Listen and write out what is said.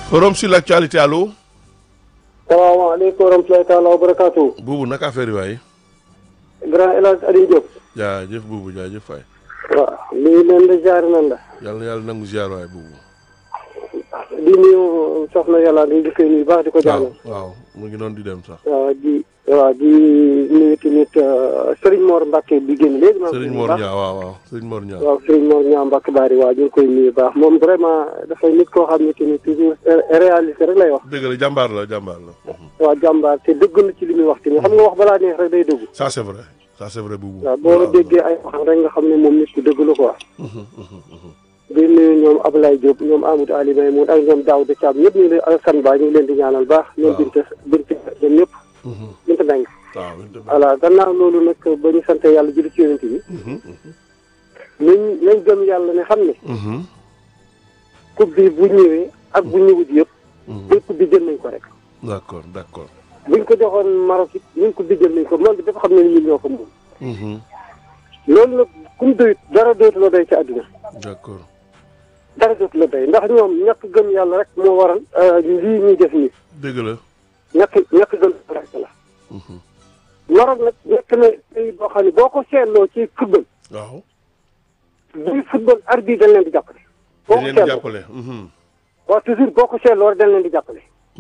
forum sur l'actualité allo. salaamaaleykum wa rahmatulahi taala wa barakaatu. buubu naka affaire yi waay. grand El Hadj Alioune Diop. jaajëf buubu jaajëf waay. waaw lii leen la jaar nan la. yàlla na yàlla nangu ziar waay buubu. di nuyu soxna yàlla di di koy nuyu baax di ko waaw jàllale. waaw mu ngi noonu di dem sax. waaw di waaw di nuyu tamit Serigne Mor Mbacke bi génn léegi. maa ngi koy Serigne nuyu Mor baax. Niang waaw waaw Serigne Mor Niang. waaw Serigne Mor Niang Mbacke Bari waaw ñu ngi koy nuyu baax moom vraiment dafay nit koo xam ne tamit toujours réalité rek lay wax. dëgg la jàmbaar la jàmbaar la. waaw jàmbaar te dëgg na ci li muy wax tamit xam nga wax balaa neex rek day dëgg. ça c'est vrai ça c'est vrai buubu. waaw boo déggee ay waxam rek nga xam ne moom nit ku dëgg la quoi. di nuyu ñoom Ablaye Diop ñoom Amadou Ali Maymoun ak ñoom Daouda Thiam ñëpp ñu ngi leen Alassane Ba ñu ngi leen di ñaanal baax. ñoom waaw. Binta Binta ñoom ñëpp. Binta Mbengue. waaw. voilà gannaaw loolu nag ba ñu sant yàlla julli ci yonent bi. nañ nañ gëm yàlla ne xam ne. coupe bi bu ñëwee ak bu ñëwut yëpp. buñ coupe bi jël nañ ko rek. d'accord d'accord. buñ ko joxoon Maroc it ñun coupe bi jël nañ ko monde bi dafa xam ne ñun ñoo ko moom. loolu nag kum doyut dara doytu la doy ci àdduna. d'accord. dara dootu la doy ndax ñoom ñàkk gëm yàlla rek moo waral lii ñuy def nii dëgg la. ñàkk ñàkk gëm yàlla rek la Maroc nag nekk na pays boo xam ne boo ko seetloo ci football waaw. buy football arbitre dañ leen di jàppale boo dañ ko leen di seetloo jàppale. waaw toujours boo ko seetloo rek dañ leen di jàppale